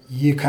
ይካ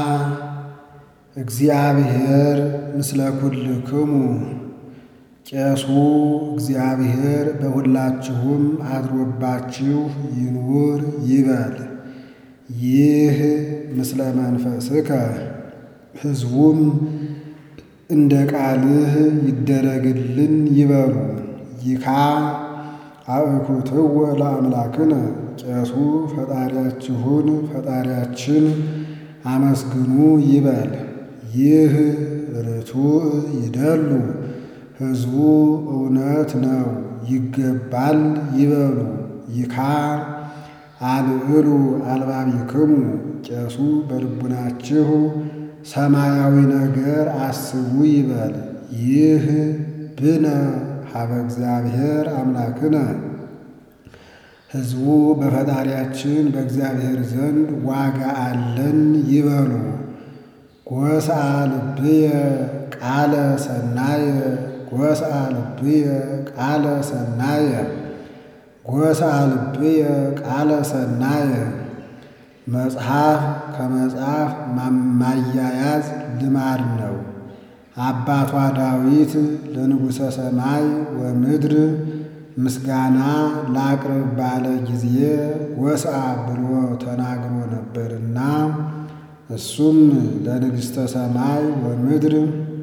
እግዚአብሔር ምስለ ኩልክሙ ቄሱ እግዚአብሔር በሁላችሁም አድሮባችሁ ይኑር ይበል። ይህ ምስለ መንፈስከ ሕዝቡም እንደ ቃልህ ይደረግልን ይበሉ። ይካ አእኩትወ ለአምላክነ ቄሱ ፈጣሪያችሁን ፈጣሪያችን አመስግኑ ይበል። ይህ ርቱዕ ይደሉ ሕዝቡ እውነት ነው ይገባል ይበሉ። ይካ አልዕሉ አልባቢክሙ ቄሱ በልቡናችሁ ሰማያዊ ነገር አስቡ ይበል። ይህ ብነ ሀበ እግዚአብሔር አምላክነ ሕዝቡ በፈጣሪያችን በእግዚአብሔር ዘንድ ዋጋ አለን ይበሉ። ጎስአ ልብየ ቃለ ሰናየ ጎስአ ልብየ ቃለ ሰናየ ጎስአ ልብየ ቃለ ሰናየ መጽሐፍ ከመጽሐፍ ማያያዝ ልማድ ነው። አባቷ ዳዊት ለንጉሠ ሰማይ ወምድር ምስጋና ላቅርብ ባለ ጊዜ ጎስአ ብሎ ተናግሮ ነበርና እሱም ለንግሥተ ሰማይ ወምድር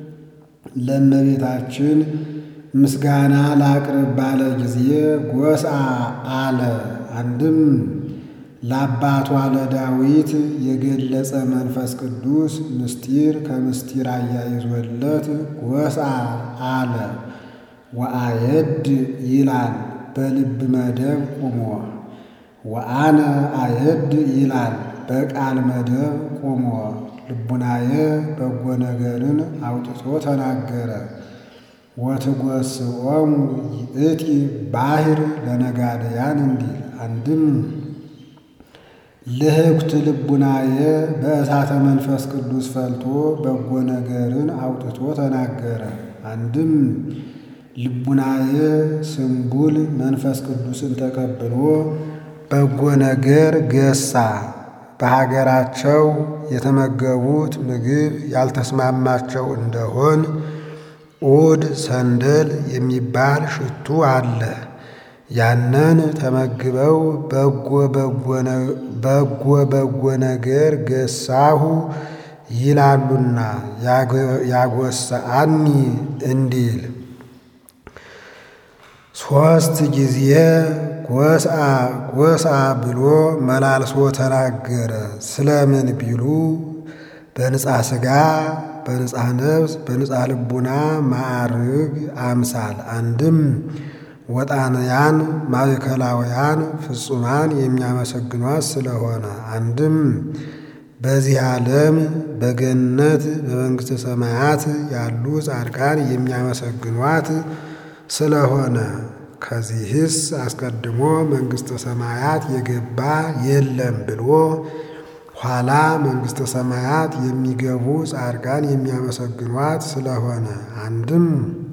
ለእመቤታችን ምስጋና ላቅርብ ባለ ጊዜ ጎስአ አለ። አንድም ለአባቷ ለዳዊት የገለጸ መንፈስ ቅዱስ ምስጢር ከምስጢር አያይዞለት ጎስአ አለ። ወአየድ ይላል በልብ መደብ ቁሞ፣ ወአነ አየድ ይላል በቃል መደብ ቁሞ። ልቡናየ በጎ ነገርን አውጥቶ ተናገረ። ወትጎስዖሙ ይእቲ ባሕር ለነጋደያን እንዲል አንድም ልህኩት ልቡናየ በእሳተ መንፈስ ቅዱስ ፈልቶ በጎ ነገርን አውጥቶ ተናገረ። አንድም ልቡናየ ስንቡል መንፈስ ቅዱስን ተቀብሎ በጎ ነገር ገሳ። በሀገራቸው የተመገቡት ምግብ ያልተስማማቸው እንደሆን ዑድ ሰንደል የሚባል ሽቱ አለ። ያንን ተመግበው በጎ በጎ ነገር ገሳሁ ይላሉና ያጎሰአኒ እንዲል ሦስት ጊዜ ጎስአ ጎስአ ብሎ መላልሶ ተናገረ። ስለምን ቢሉ በንጻ ሥጋ በንጻ ነፍስ በንጻ ልቡና ማዕርግ አምሳል አንድም ወጣንያን ማዕከላውያን ፍጹማን የሚያመሰግኗት ስለሆነ አንድም በዚህ ዓለም በገነት በመንግሥተ ሰማያት ያሉ ጻድቃን የሚያመሰግኗት ስለሆነ ከዚህስ አስቀድሞ መንግሥተ ሰማያት የገባ የለም ብሎ ኋላ መንግሥተ ሰማያት የሚገቡ ጻድቃን የሚያመሰግኗት ስለሆነ አንድም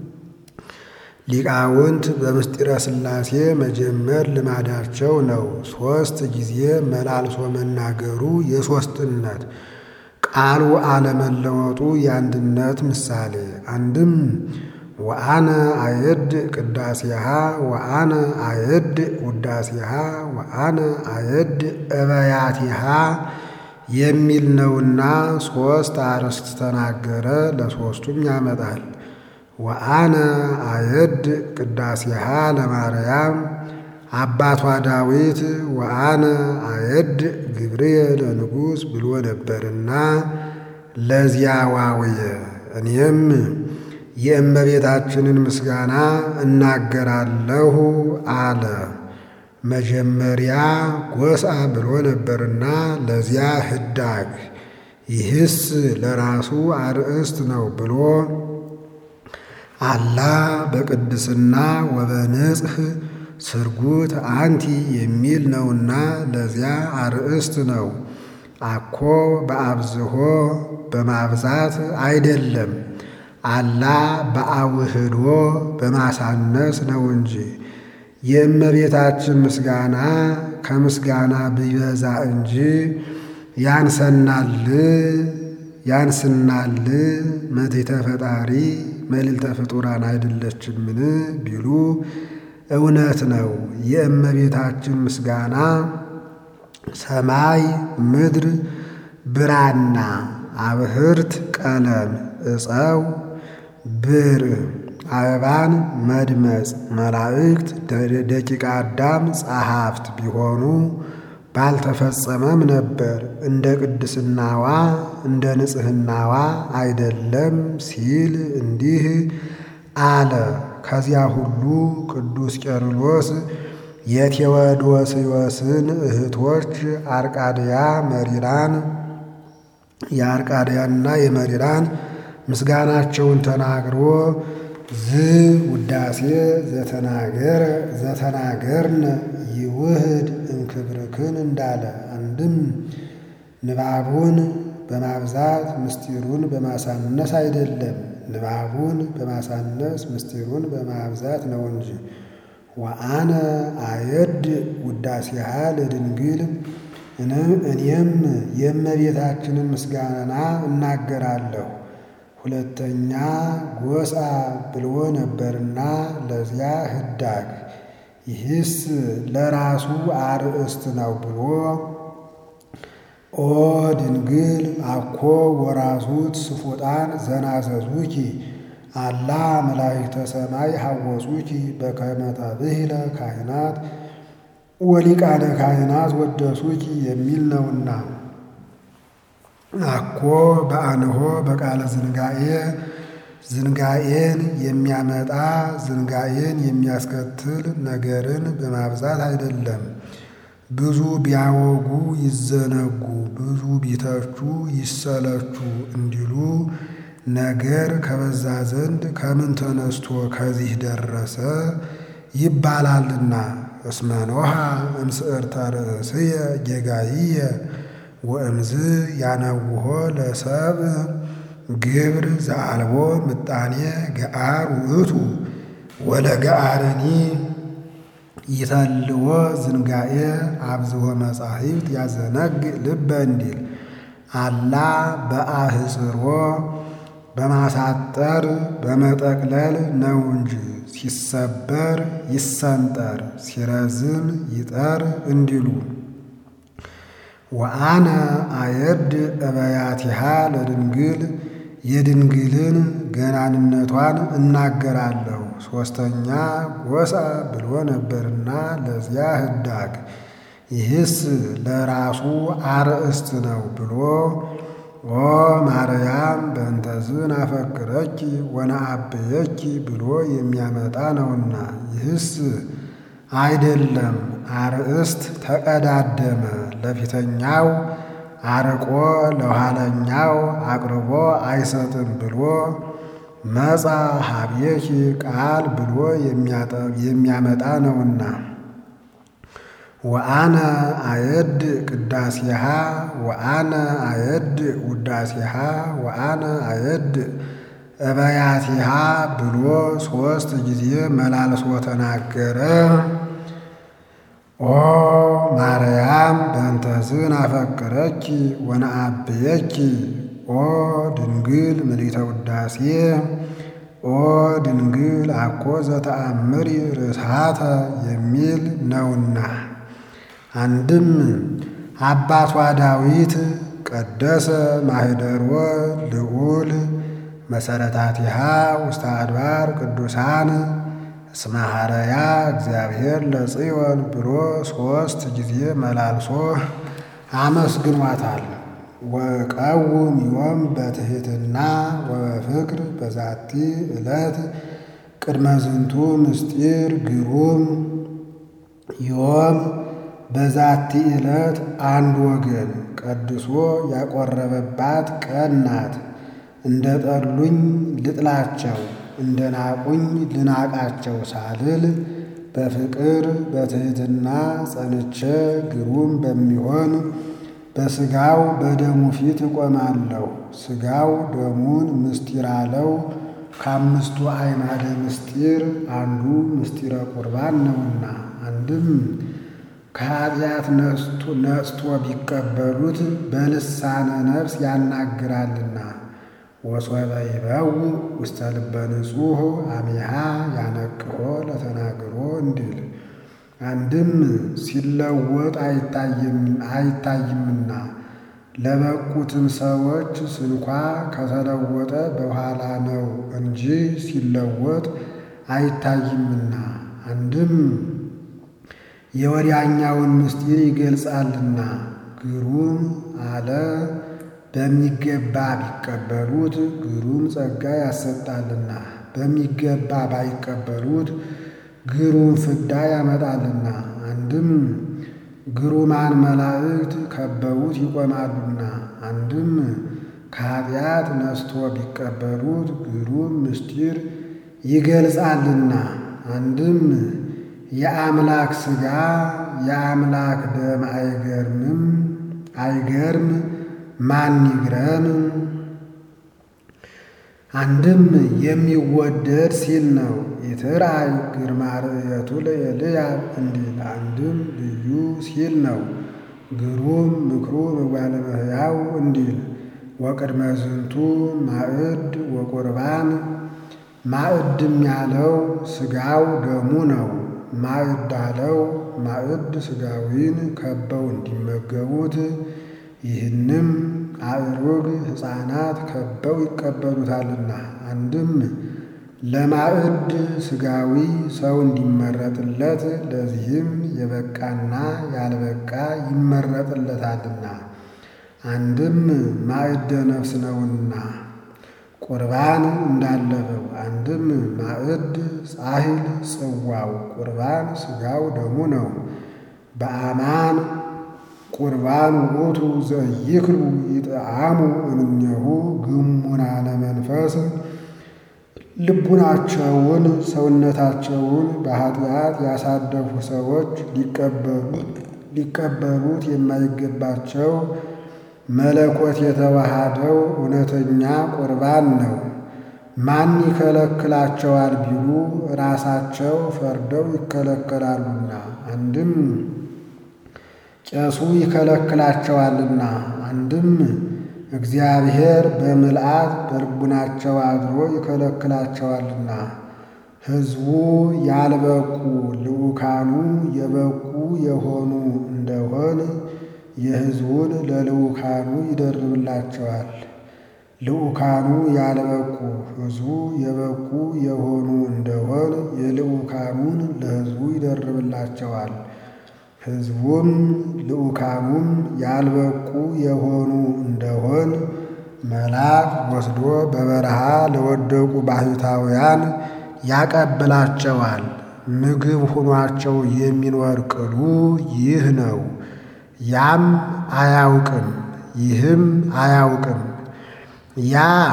ሊቃውንት በምስጢረ ሥላሴ መጀመር ልማዳቸው ነው። ሦስት ጊዜ መላልሶ መናገሩ የሦስትነት ቃሉ አለመለወጡ የአንድነት ምሳሌ አንድም ወአነ አየድ ቅዳሴሃ ወአነ አየድ ውዳሴሃ ወአነ አየድ እበያቲሃ የሚል ነውና ሦስት አርዕስት ተናገረ። ለሦስቱም ያመጣል። ወአነ አየድ ቅዳሴሃ ለማርያም አባቷ ዳዊት ወአነ አየድ ግብርየ ለንጉሥ ብሎ ነበርና ለዚያ ዋውየ እኔም የእመቤታችንን ምስጋና እናገራለሁ አለ። መጀመሪያ ጎስአ ብሎ ነበርና ለዚያ ህዳግ ይህስ ለራሱ አርእስት ነው ብሎ አላ በቅድስና ወበንጽህ ስርጉት አንቲ የሚል ነውና ለዚያ አርእስት ነው። አኮ በአብዝሆ በማብዛት አይደለም፣ አላ በአውህዶ በማሳነስ ነው እንጂ የእመቤታችን ምስጋና ከምስጋና ቢበዛ እንጂ ያንሰናል ያንስናል መቴተ ፈጣሪ መልዕልተ ፍጡራን አይደለችምን ቢሉ እውነት ነው። የእመቤታችን ምስጋና ሰማይ ምድር ብራና አብህርት ቀለም ዕፀው ብር አበባን መድመጽ መላእክት ደቂቀ አዳም ጸሐፍት ቢሆኑ ባልተፈጸመም ነበር። እንደ ቅድስናዋ እንደ ንጽሕናዋ አይደለም ሲል እንዲህ አለ። ከዚያ ሁሉ ቅዱስ ቄርሎስ የቴዎዶስዮስን እህቶች አርቃድያ መሪራን የአርቃድያና የመሪራን ምስጋናቸውን ተናግሮ ዝ ውዳሴ ዘተናገረ ዘተናገርነ ይውህድ እምክብርክን እንዳለ አንድም ንባቡን በማብዛት ምስጢሩን በማሳነስ አይደለም። ንባቡን በማሳነስ ምስጢሩን በማብዛት ነው እንጂ። ወአነ አየድ ውዳሴሃ ለድንግል እኔም የእመቤታችንን ምስጋና እናገራለሁ። ሁለተኛ ጎሳ ብሎ ነበርና ለዚያ ህዳግ ይህስ ለራሱ አርእስት ነው ብሎ ኦ ድንግል አኮ ወራሱት ስፉጣን ዘናዘዙኪ አላ መላእክተ ሰማይ ሐወጹኪ በከመ ተብሂለ ካህናት ወሊቃነ ካህናት ወደሱኪ የሚል ነውና አኮ በአንሆ በቃለ ዝንጋኤ ዝንጋኤን የሚያመጣ ዝንጋኤን የሚያስከትል ነገርን በማብዛት አይደለም። ብዙ ቢያወጉ ይዘነጉ፣ ብዙ ቢተቹ ይሰለቹ እንዲሉ ነገር ከበዛ ዘንድ ከምን ተነስቶ ከዚህ ደረሰ ይባላልና። እስመ ኖሃ እምስዕርተ ርእስየ ጌጋይየ ወእምዝ ያነውሆ ለሰብእ ግብር ዘአልቦ ምጣኔ ገአር ውእቱ ወለገአርኒ ይተልዎ ዝንጋኤ አብዝሆ መጻሕፍት ያዘነግ ልበ እንዲል አላ በአህጽሮ በማሳጠር በመጠቅለል ነው እንጂ ሲሰበር ይሰንጠር ሲረዝም ይጠር እንዲሉ ወአነ አየድ እበያቲሃ ለድንግል የድንግልን ገናንነቷን እናገራለሁ። ሦስተኛ ጎሳ ብሎ ነበርና ለዚያ ህዳግ ይህስ ለራሱ አርእስት ነው ብሎ ኦ ማርያም በእንተዝን አፈቅረኪ ወነአብየኪ ብሎ የሚያመጣ ነውና ይህስ አይደለም። አርእስት ተቀዳደመ ለፊተኛው አርቆ ለኋለኛው አቅርቦ አይሰጥም ብሎ መጻ ሀብየኪ ቃል ብሎ የሚያመጣ ነውና ወአነ አየድ ቅዳሴሃ ወአነ አየድ ውዳሴሃ ወአነ አየድ እበያቲሃ ብሎ ሦስት ጊዜ መላልሶ ተናገረ። ኦ ማርያም በእንተዝን አፈቅረኪ ወነአብየኪ ኦ ድንግል ምልዕተ ውዳሴ ኦ ድንግል አኮ ዘተአምሪ ርስሃተ የሚል ነውና አንድም አባቷ ዳዊት ቀደሰ ማኅደሮ ልዑል መሰረታቲሃ ውስተ አድባር ቅዱሳን እስመ ሐረያ እግዚአብሔር ለጽዮን ብሎ ሦስት ጊዜ መላልሶ አመስግኗታል። ወቀውም ዮም በትሕትና ወበፍቅር በዛቲ ዕለት ቅድመ ዝንቱ ምስጢር ግሩም ዮም በዛቲ ዕለት አንድ ወገን ቀድሶ ያቆረበባት ቀን ናት። እንደ ጠሉኝ ልጥላቸው እንደ ናቁኝ ልናቃቸው ሳልል በፍቅር በትሕትና ጸንቼ ግሩም በሚሆን በሥጋው በደሙ ፊት እቆማለሁ። ሥጋው ደሙን ምስጢር አለው። ከአምስቱ አዕማደ ምስጢር አንዱ ምስጢረ ቁርባን ነውና አንድም ከኃጢአት ነጽቶ ቢቀበሉት በልሳነ ነፍስ ያናግራልና። ወሶበ ይበው ውስተ ልበ ንጹሕ አሚሃ ያነቅሆ ለተናግሮ እንዲል አንድም ሲለወጥ አይታይምና ለበቁትም ሰዎች ስንኳ ከተለወጠ በኋላ ነው እንጂ ሲለወጥ አይታይምና። አንድም የወዲያኛውን ምስጢር ይገልጻልና ግሩም አለ በሚገባ ቢቀበሉት ግሩም ጸጋ ያሰጣልና፣ በሚገባ ባይቀበሉት ግሩም ፍዳ ያመጣልና። አንድም ግሩማን መላእክት ከበውት ይቆማሉና። አንድም ከኃጢአት ነስቶ ቢቀበሉት ግሩም ምስጢር ይገልጻልና። አንድም የአምላክ ሥጋ የአምላክ ደም አይገርምም አይገርም ማን ይግረም? አንድም የሚወደድ ሲል ነው። ይትርአይ ግርማ ርእየቱ ለኤልያብ እንዲል አንድም ልዩ ሲል ነው። ግሩም ምክሩ ምግባረ እመሕያው እንዲል ወቅድመ ዝንቱ ማዕድ ወቁርባን ማዕድም ያለው ሥጋው ደሙ ነው። ማዕድ አለው ማዕድ ሥጋዊን ከበው እንዲመገቡት ይህንም አእሩግ ሕፃናት ከበው ይቀበሉታልና። አንድም ለማዕድ ሥጋዊ ሰው እንዲመረጥለት ለዚህም የበቃና ያልበቃ ይመረጥለታልና። አንድም ማዕደ ነፍስ ነውና ቁርባን እንዳለፈው። አንድም ማዕድ ጻሕል ጽዋው ቁርባን ሥጋው ደሙ ነው። በአማን ቁርባን ውእቱ ዘይክሉ ይጥዓሙ እምኔሁ ግሙናነ መንፈስ ልቡናቸውን ሰውነታቸውን በኃጢአት ያሳደፉ ሰዎች ሊቀበሉት የማይገባቸው መለኮት የተዋሃደው እውነተኛ ቁርባን ነው። ማን ይከለክላቸዋል ቢሉ ራሳቸው ፈርደው ይከለከላሉና። አንድም ቄሱ ይከለክላቸዋልና። አንድም እግዚአብሔር በምልአት በልቡናቸው አድሮ ይከለክላቸዋልና። ሕዝቡ ያልበቁ ልዑካኑ የበቁ የሆኑ እንደሆን የሕዝቡን ለልዑካኑ ይደርብላቸዋል። ልዑካኑ ያልበቁ ሕዝቡ የበቁ የሆኑ እንደሆን የልዑካኑን ለሕዝቡ ይደርብላቸዋል። ሕዝቡም ልዑካኑም ያልበቁ የሆኑ እንደሆን መልአክ ወስዶ በበረሃ ለወደቁ ባሕታውያን ያቀብላቸዋል። ምግብ ሆኗቸው የሚኖር ቅሉ ይህ ነው። ያም አያውቅም ይህም አያውቅም። ያ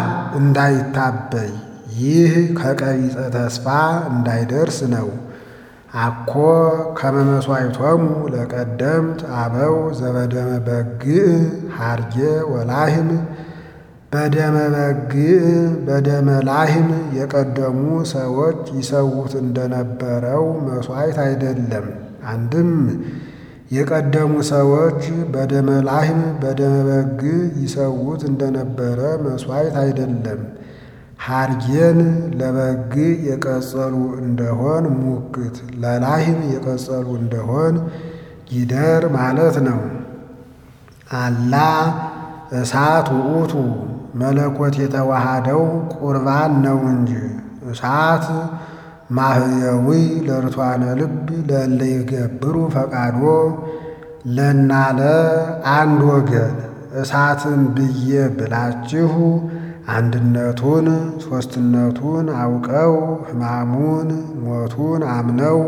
እንዳይታበይ ይህ ከቀቢጸ ተስፋ እንዳይደርስ ነው። አኮ ከመ መሥዋዕቶሙ ለቀደምት አበው ዘበደመ በግዕ ሐርጌ ወላህም በደመ በግዕ በደመ ላህም የቀደሙ ሰዎች ይሰዉት እንደነበረው መሥዋዕት አይደለም። አንድም የቀደሙ ሰዎች በደመ ላህም በደመ በግዕ ይሰዉት እንደነበረ መሥዋዕት አይደለም። ሐርጌን ለበግዕ የቀጸሉ እንደሆን ሙክት ለላህም የቀጸሉ እንደሆን ጊደር ማለት ነው። አላ እሳት ውእቱ መለኮት የተዋሃደው ቁርባን ነው እንጂ እሳት ማህየዊ ለርቷነ ልብ ለእለ ይገብሩ ፈቃዶ ለናለ አንድ ወገን እሳትን ብዬ ብላችሁ አንድነቱን ሦስትነቱን አውቀው ሕማሙን ሞቱን አምነው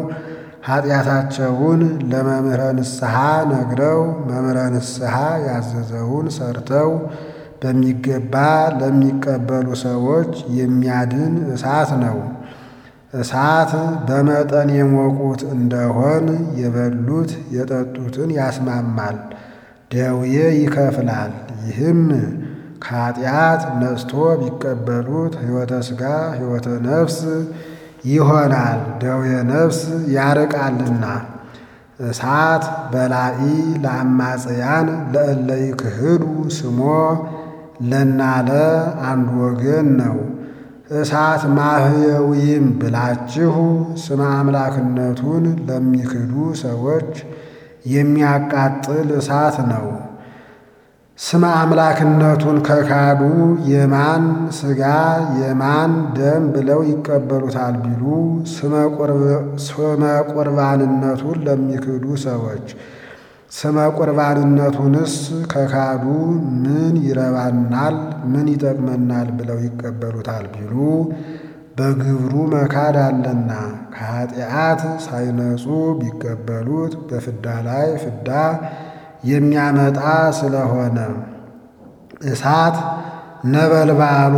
ኃጢአታቸውን ለመምህረ ንስሐ ነግረው መምህረ ንስሐ ያዘዘውን ሰርተው በሚገባ ለሚቀበሉ ሰዎች የሚያድን እሳት ነው። እሳት በመጠን የሞቁት እንደሆን የበሉት የጠጡትን ያስማማል፣ ደዌ ይከፍላል። ይህም ከኃጢአት ነጽቶ ቢቀበሉት ሕይወተ ሥጋ ሕይወተ ነፍስ ይሆናል፣ ደዌ ነፍስ ያርቃልና። እሳት በላኢ ለአማጽያን ለእለ ይክህዱ ስሞ ለናለ አንድ ወገን ነው። እሳት ማህየዊም ብላችሁ ስመ አምላክነቱን ለሚክዱ ሰዎች የሚያቃጥል እሳት ነው። ስመ አምላክነቱን ከካዱ የማን ሥጋ የማን ደም ብለው ይቀበሉታል ቢሉ ስመ ቁርባንነቱን ለሚክዱ ሰዎች ስመ ቁርባንነቱንስ ከካዱ ምን ይረባናል፣ ምን ይጠቅመናል ብለው ይቀበሉታል ቢሉ በግብሩ መካድ አለና ከኃጢአት ሳይነጹ ቢቀበሉት በፍዳ ላይ ፍዳ የሚያመጣ ስለሆነ እሳት ነበልባሉ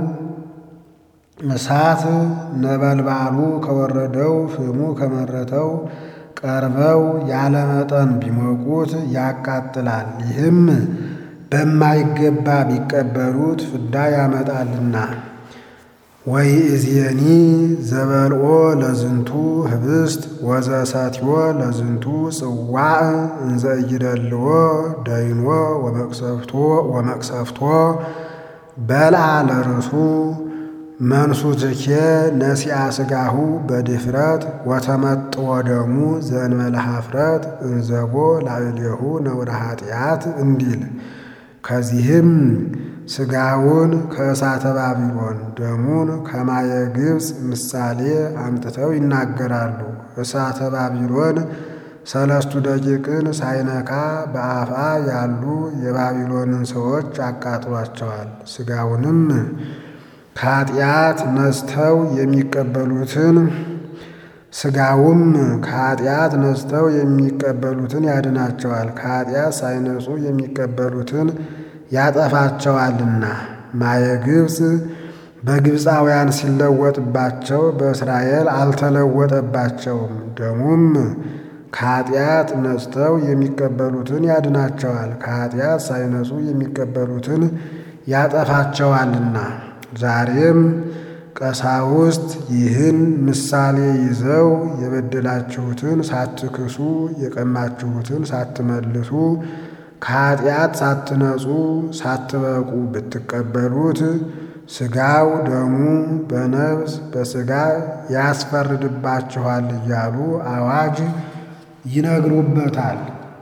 እሳት ነበልባሉ ከወረደው ፍሙ ከመረተው ቀርበው ያለመጠን ቢሞቁት ያቃጥላል። ይህም በማይገባ ቢቀበሉት ፍዳ ያመጣልና። ወይ እዝየኒ ዘበልኦ ለዝንቱ ህብስት ወዘሰትዮ ለዝንቱ ጽዋዕ እንዘ ኢይደልዎ ደይኖ ወመቅሰፍቶ በልዓ ለርእሱ መንሱትኬ ነሲአ ሥጋሁ በድፍረት ወተመጥዎ ደሙ ዘእንበለ ኀፍረት እንዘቦ ላዕሌሁ ነውረ ኃጢአት እንዲል ከዚህም ሥጋውን ከእሳተ ባቢሎን ደሙን ከማየ ግብፅ ምሳሌ አምጥተው ይናገራሉ። እሳተ ባቢሎን ሰለስቱ ደቂቅን ሳይነካ በአፋ ያሉ የባቢሎንን ሰዎች አቃጥሏቸዋል። ሥጋውንም ከኃጢአት ነስተው የሚቀበሉትን ሥጋውም ከኃጢአት ነስተው የሚቀበሉትን ያድናቸዋል። ከኃጢአት ሳይነጹ የሚቀበሉትን ያጠፋቸዋልና። ማየ ግብፅ በግብፃውያን ሲለወጥባቸው በእስራኤል አልተለወጠባቸውም። ደሙም ከኃጢአት ነጽተው የሚቀበሉትን ያድናቸዋል። ከኃጢአት ሳይነጹ የሚቀበሉትን ያጠፋቸዋልና። ዛሬም ቀሳውስት ይህን ምሳሌ ይዘው የበደላችሁትን ሳትክሱ የቀማችሁትን ሳትመልሱ ከኃጢአት ሳትነጹ ሳትበቁ ብትቀበሉት ሥጋው ደሙ በነፍስ በሥጋ ያስፈርድባችኋል እያሉ አዋጅ ይነግሩበታል።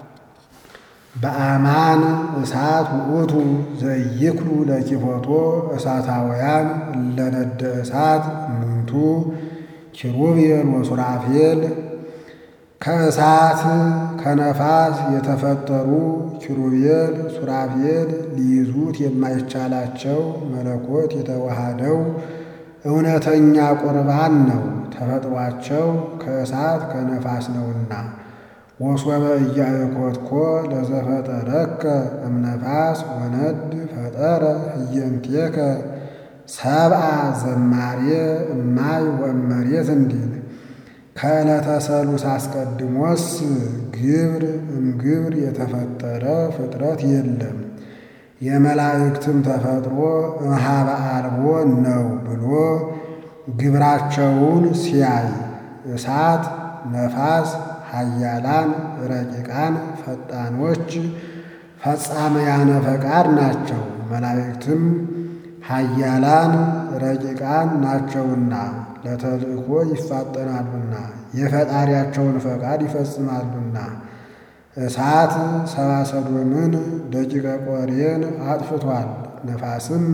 በአማን እሳት ውእቱ ዘይክሉ ለኪፎቶ እሳታውያን ለነደ እሳት እሙንቱ ኪሩቤል ወሱራፌል ከእሳት ከነፋስ የተፈጠሩ ኪሩቤል ሱራፌል ሊይዙት የማይቻላቸው መለኮት የተዋሃደው እውነተኛ ቁርባን ነው። ተፈጥሯቸው ከእሳት ከነፋስ ነውና ወሶበ ኢያእኮትኮ ለዘፈጠረከ እምነፋስ ወነድ ፈጠረ ህየንቴከ ሰብአ ዘማሬ እማይ ወእመሬት እንዲል ከዕለተ ሰሉስ አስቀድሞስ ግብር እምግብር የተፈጠረ ፍጥረት የለም። የመላእክትም ተፈጥሮ እምኀበ አልቦ ነው ብሎ ግብራቸውን ሲያይ እሳት፣ ነፋስ ኃያላን ረቂቃን ፈጣኖች ፈጻመያነ ፈቃድ ናቸው። መላእክትም ኃያላን ረቂቃን ናቸውና ለተልእኮ ይፋጠናሉና የፈጣሪያቸውን ፈቃድ ይፈጽማሉና። እሳት ሰብአ ሰዶምን ደቂቀ ቆሬን አጥፍቷል። ነፋስም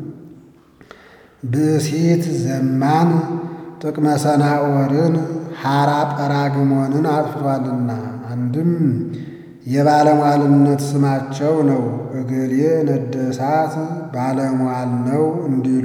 ብእሲት ዘማን ጥቅመ ሰናኦርን ሐራ ጰራግሞንን አጥፍቷልና። አንድም የባለሟልነት ስማቸው ነው። እገሌ ነደ እሳት ባለሟል ነው እንዲሉ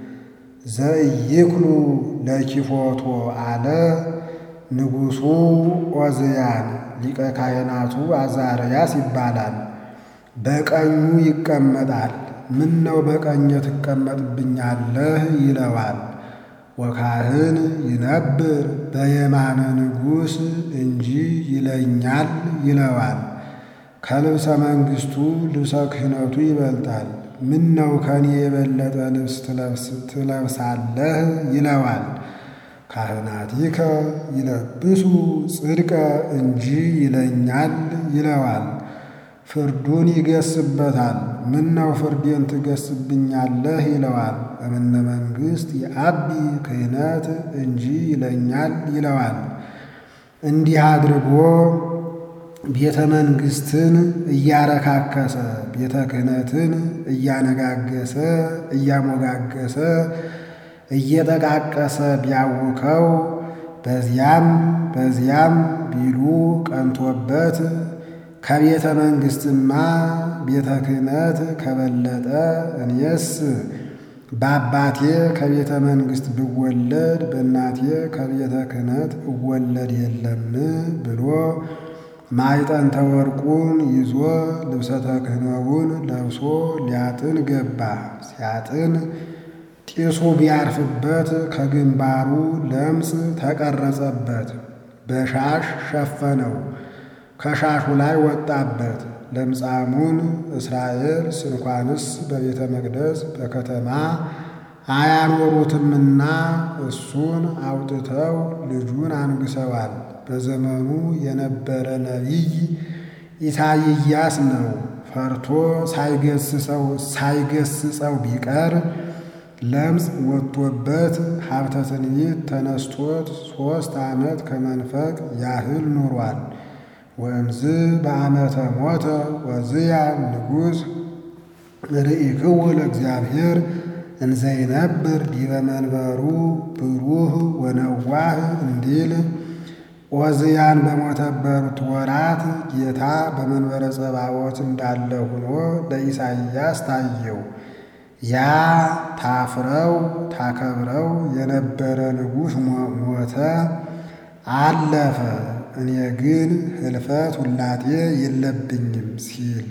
ዘኢይክሉ ለኪፎቶ አለ ንጉሡ ዖዝያን ሊቀ ካህናቱ አዛርያስ ይባላል። በቀኙ ይቀመጣል። ምን ነው በቀኘ ትቀመጥብኛለህ ይለዋል። ወካህን ይነብር በየማነ ንጉሥ እንጂ ይለኛል ይለዋል። ከልብሰ መንግሥቱ ልብሰ ክህነቱ ይበልጣል። ምን ነው ከኔ የበለጠ ልብስ ትለብሳለህ ይለዋል። ካህናቲከ ይለብሱ ጽድቀ እንጂ ይለኛል ይለዋል። ፍርዱን ይገስበታል። ምነው ፍርዴን ትገስብኛለህ ይለዋል። እምነ መንግሥት የአቢ ክህነት እንጂ ይለኛል ይለዋል። እንዲህ አድርጎ ቤተ መንግሥትን እያረካከሰ ቤተ ክህነትን እያነጋገሰ እያሞጋገሰ እየጠቃቀሰ ቢያውከው በዚያም በዚያም ቢሉ ቀንቶበት ከቤተ መንግሥትማ ቤተ ክህነት ከበለጠ እኔስ በአባቴ ከቤተ መንግሥት ብወለድ በእናቴ ከቤተ ክህነት እወለድ የለም ብሎ ማዕጠንተ ወርቁን ይዞ ልብሰ ተክህኖውን ለብሶ ሊያጥን ገባ። ሲያጥን ጢሱ ቢያርፍበት ከግንባሩ ለምጽ ተቀረጸበት። በሻሽ ሸፈነው፣ ከሻሹ ላይ ወጣበት። ለምጻሙን እስራኤል ስንኳንስ በቤተ መቅደስ በከተማ አያኖሩትምና እሱን አውጥተው ልጁን አንግሰዋል። በዘመኑ የነበረ ነቢይ ኢሳይያስ ነው። ፈርቶ ሳይገስጸው ሳይገስጸው ቢቀር ለምጽ ወጥቶበት ሀብተ ትንቢት ተነስቶት ሦስት ዓመት ከመንፈቅ ያህል ኑሯል። ወእምዝ በዓመተ ሞተ ወዝያ ንጉሥ ርኢክው ለእግዚአብሔር እንዘይነብር ዲበ መንበሩ ብሩህ ወነዋህ እንዲል ዖዝያን በሞተበት ወራት ጌታ በመንበረ ጸባዖት እንዳለ ሆኖ ለኢሳይያስ ታየው። ያ ታፍረው ታከብረው የነበረ ንጉሥ ሞተ፣ አለፈ። እኔ ግን ህልፈት ውላጤ የለብኝም ሲል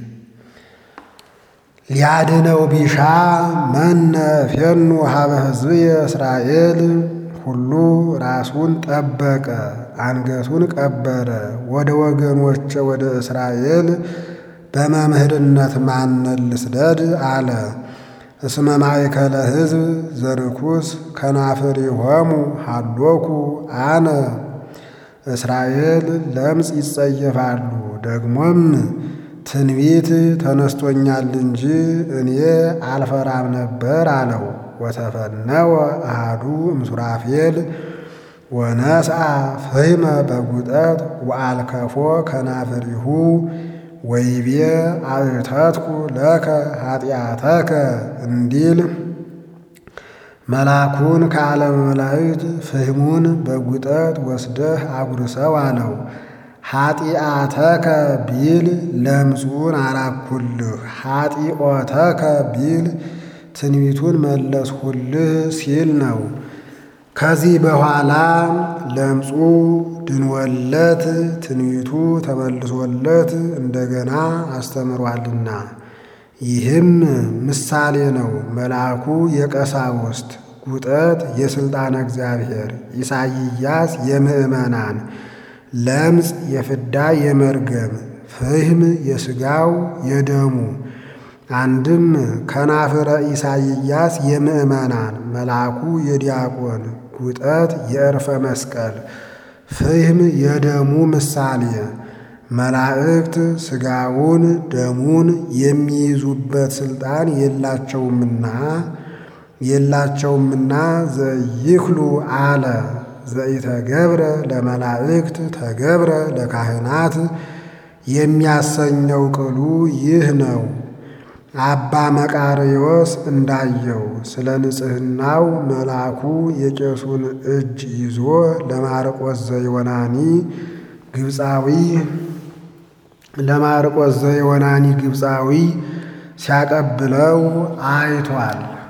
ሊያድነው ቢሻ መነ ፌኑ ሀበ ሕዝብየ እስራኤል ሁሉ ራሱን ጠበቀ፣ አንገቱን ቀበረ። ወደ ወገኖቼ ወደ እስራኤል በመምህርነት ማንን ልስደድ አለ። እስመ ማእከለ ሕዝብ ዘርኩስ ከናፍሪሆሙ ሀሎኩ አነ እስራኤል ለምጽ ይጸየፋሉ። ደግሞም ትንቢት ተነስቶኛል እንጂ እኔ አልፈራም ነበር አለው። ወተፈነወ አሐዱ እምሱራፌል ወነስአ ፍህመ በጉጠት ወአልከፎ ከናፍሪሁ ወይቤ አእተትኩ ለከ ኃጢአተከ እንዲል መልአኩን ከዓለመ መላእክት ፍህሙን በጉጠት ወስደህ አጉርሰው አለው። ኃጢአተከ ቢል ለምጹን አራኩልህ፣ ኃጢኦተከ ቢል ትንቢቱን መለስሁልህ ሲል ነው። ከዚህ በኋላ ለምጹ ድንወለት ትንቢቱ ተመልሶለት እንደገና አስተምሯልና። ይህም ምሳሌ ነው። መልአኩ የቀሳውስት ጉጠት የሥልጣነ እግዚአብሔር፣ ኢሳይያስ የምዕመናን፣ ለምጽ የፍዳ የመርገም፣ ፍህም የሥጋው የደሙ አንድም ከናፍረ ኢሳይያስ የምዕመናን መልአኩ የዲያቆን ጉጠት የዕርፈ መስቀል ፍህም የደሙ ምሳሌ መላእክት ሥጋውን ደሙን የሚይዙበት ሥልጣን የላቸውምና የላቸውምና ዘይክሉ አለ ዘኢተገብረ ለመላእክት ተገብረ ለካህናት የሚያሰኘው ቅሉ ይህ ነው። አባ መቃርዮስ እንዳየው ስለ ንጽሕናው መልአኩ የቄሱን እጅ ይዞ ለማርቆስ ዘዮናኒ ግብፃዊ ለማርቆስ ዘዮናኒ ግብፃዊ ሲያቀብለው አይቷል።